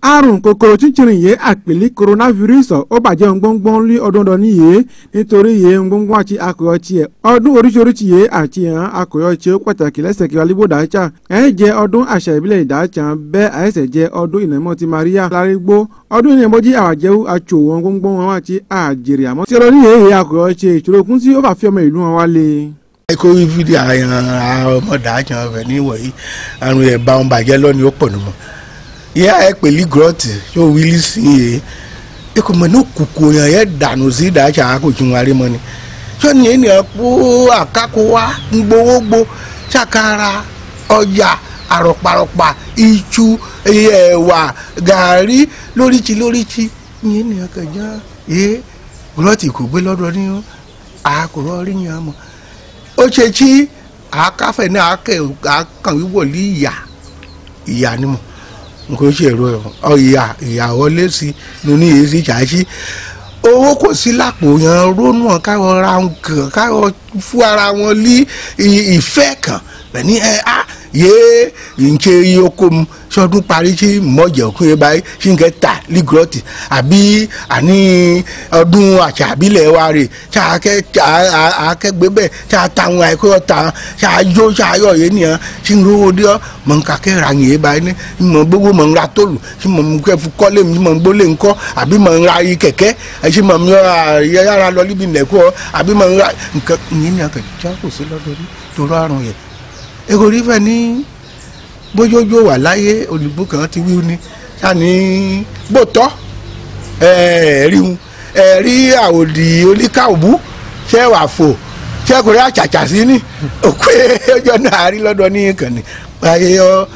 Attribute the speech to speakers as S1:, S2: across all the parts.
S1: àrùn kòkòrò chíchìrìn yìí àpèlé coronavirus ó bàjẹ́ gbọ́ngbọ́n lé ọdún ọdún nìyí nítorí yìí gbọ́ngbọ́n àti akọ̀yọ̀ tiẹ̀ ọdún oríṣiríṣi yìí àti hàn akọ̀yọ̀ tí ó pàtàkì lẹ́sẹ̀ kí alíbò dájà ẹ̀ jẹ́ ọdún àṣà ìbílẹ̀ ìdájà bẹ́ẹ̀ àìsẹ̀ jẹ́ ọdún ìnàmọ́ ti Maria lárígbó ọdún ìnàmọ́jí àwàjẹ́wò àtsò wọn gbọ́ngbọ́n wọn àti àjèrè àmọ́ tí ọlọ́ní yìí akọ̀yọ̀ ṣe ìṣòro kún sí ó bá fi ọmọ ìlú wọn wálé
S2: kó fídí àyàn ọmọdé àjàn rẹ níwọ̀nyí àrùn ẹ̀ bá wọn bàjẹ́ lọ́ni ó pọ̀ nùmọ̀ yẹ ẹ pèlí gírọ́ọ̀tì yóò wílí sí i ẹ kò mọ̀ ní kùkù yẹn yẹ dànù sí ìdájà àkójú wọn rí mọ́ ni sọ́ni ènìyàn kó àkákó wá gbowógbò ṣàkàrà ọjà àrọ̀pàrọ̀pà iṣu ẹ̀wà gàárì lóríṣi lóríṣi yẹn ènìyàn kẹjọ yẹ gírọ́ọ̀tì kò gbé lọ́dọ̀ ní àkùrọ̀ rí yẹn mọ́ ó ṣe tí àákáfẹ́ náà àákàn wíwọ̀ ní ìyá ìyá ni mo nǹkan ṣe èrò ọ ìyá ìyá wọlé sí nínú èyí sí ṣáṣí owó kò sí lápò yẹn rónú káwọn ra nǹkan káwọn fún ara wọn ní ìfẹ́ kan bẹ́ẹ̀ ni ẹ á yéé nche yoko mu sọdún parí tí mọ̀jẹ̀ òkun yẹn báyìí tí n kẹ́ ta lígọ́tì àbí àní ọdún àṣà àbílẹ̀ wa rè tí a kẹ́ akẹ́gbẹ́ bẹ́ẹ̀ tí a ta àwọn àìkọ́ ta tí a yó tí a yọ̀ yé nìyẹn tí n rówó dé ọ́ mọ̀ n kà kẹ́ ra yẹn báyìí ní mọ̀ gbogbo mọ̀ n ra tóòlù tí mọ̀ n kẹ́ fi kọ́lé mi mọ̀ n gbólé ńkọ́ àbí mọ̀ n ra yìí kẹ̀kẹ́ àti mọ̀ n yára lọ níbi nẹ̀kọ́ àbí mọ̀ n ra nǹkan yẹn nìyẹn kẹ́ tí a kò sí lọ́dọ̀ ní torọ́ àrùn yẹn èrò rí fẹ́ ní bójójó wà láyé olùbó kan ti wíwú ni sani gbòtọ́ ẹ̀ẹ́rí ń ẹ̀rí àwòdì oníkàwùbú ṣé wà fò ṣé kò rí àṣàṣà sí ni òkú ọjọ́ náà rí lọ́dọ̀ ní ìkànnì ayé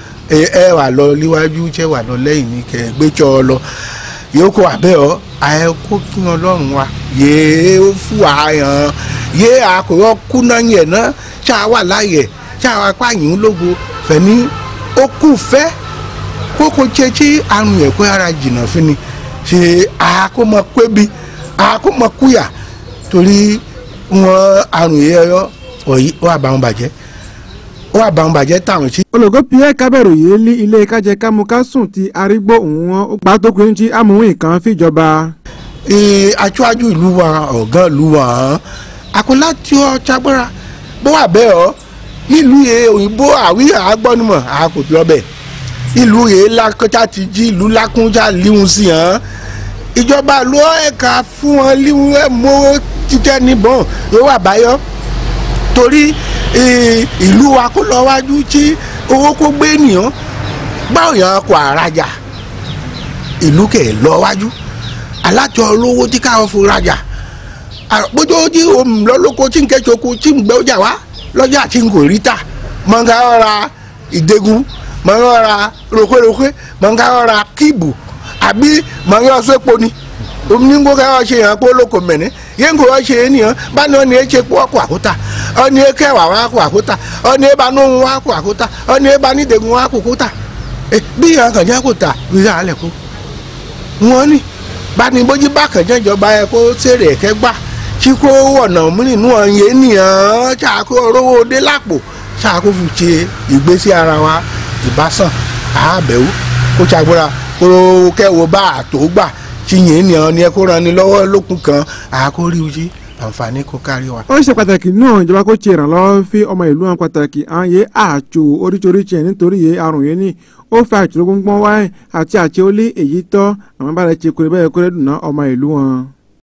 S2: ẹ wà lọ níwájú ṣé wà lọ lẹ́yìn ní kẹ gbẹ́jọ́ ọ lọ yòókù àbẹ́ ọ àyẹ kó kí ọlọ́run wa yéé ó fún wa yàn yéé àkùrọ̀ kúná yẹn náà ṣáà wà láàyè ṣáà wà pààyàn lógo fẹ̀mí ó kù fẹ́ kókó jẹ́ tí àrùn yẹn kó ara jìnnà fún ni ṣe àkómọ pébi àkómọ kúyà torí wọn àrùn yẹn yọ ọ̀yí ó àbàwọn bàjẹ́ ó àbàwọn bàjẹ́ táwọn sí.
S1: olùkọ́ pierre kábẹ̀rù yìí ní ilé kájẹ kámukásùn ti arígbó òun wọn ó gbà tó kùn tí amòhun kan fìjọba.
S2: aṣáájú ìlú wa ọ̀gá ìlú wa àkọlá tí ó ṣagbára bó wà bẹ́ẹ̀ ọ́ nílùú yẹn òyìnbó àwí àgbọ́numọ̀ àkòtò ọbẹ̀ ìlú yẹn lákọ́tà ti jí ìlú lákúnjà líhun sí hàn ìjọba ló ẹ̀ka fún wọn líhun ẹ̀ mọ́ títẹ́ níbọn yóò wà báyọ̀ torí ìlú wa kó lọ wájú tí owó kó gbé ènìyàn báwo yẹn kó àrajà ìlú kẹ̀ lọ wájú alájọ olówó tí káwọn fún rajà àpójọ́ tí òun lọ́lọ́kọ́ tí ń kẹ́sọ̀kọ́ tí ń gbẹ́ ọjà wá lọ́jà tí n kò rí tà mọ̀ n ká ọ̀ra ìdẹ́gun mọ̀ n ọ̀ra rògbòrògbò mọ̀ n ká ọ̀ra kíìbù àbí mọ̀ n yọ sẹ́pọ̀ ni omi ní kó ká ọ ṣe yàn pé olóko mẹ́ni yẹn kò ọ ṣe é nìyẹn bá ní ọ̀nì ẹ̀ṣẹ̀ pọ̀ kó àkótà ọ̀nì ẹ̀kẹwà wà kó àkótà ọ̀nì ẹ̀bá nóhun wà kó àkótà ọ̀nì ẹ̀bá ní ìdẹ́gun wà kó kótà bí yàn kàn jẹ́ kó tà wíwá alẹ̀ kó wọ́n ní bá ní bójú bá kàn jẹ́ ìjọba ẹ̀ kó sèrè ẹ̀kẹ́ gbà tí kò wọ̀nà múnínú ọ̀yẹ́ ènìyàn ṣàkó rówó dé lápò ṣàkó fi ṣe ìgbésí ara wa ìbásàn àbẹ̀wò kó ṣàgbọ́ra kó kẹ́wọ́ bá àtò gbà tí yẹn ènìyàn ni ẹ kó ran ni lọ́wọ́ lókun kan àkórí ojú àǹfààní kó kárí wa.
S1: ó ṣe pàtàkì náà ìjọba kó ṣe ìrànlọ́wọ́ fi ọmọ ìlú wọn pàtàkì àwọn yé àjò oríṣiríṣi ẹ̀ nítorí yé àrùn yẹn ní ó fa àjò gbọ́ngbọ́n wáyé àti àti ó lé èyí tọ́ àwọn bá rẹ̀ ṣe kúrẹ́ bẹ́ẹ̀ kúrẹ́ dùn ná ọmọ ìlú wọn.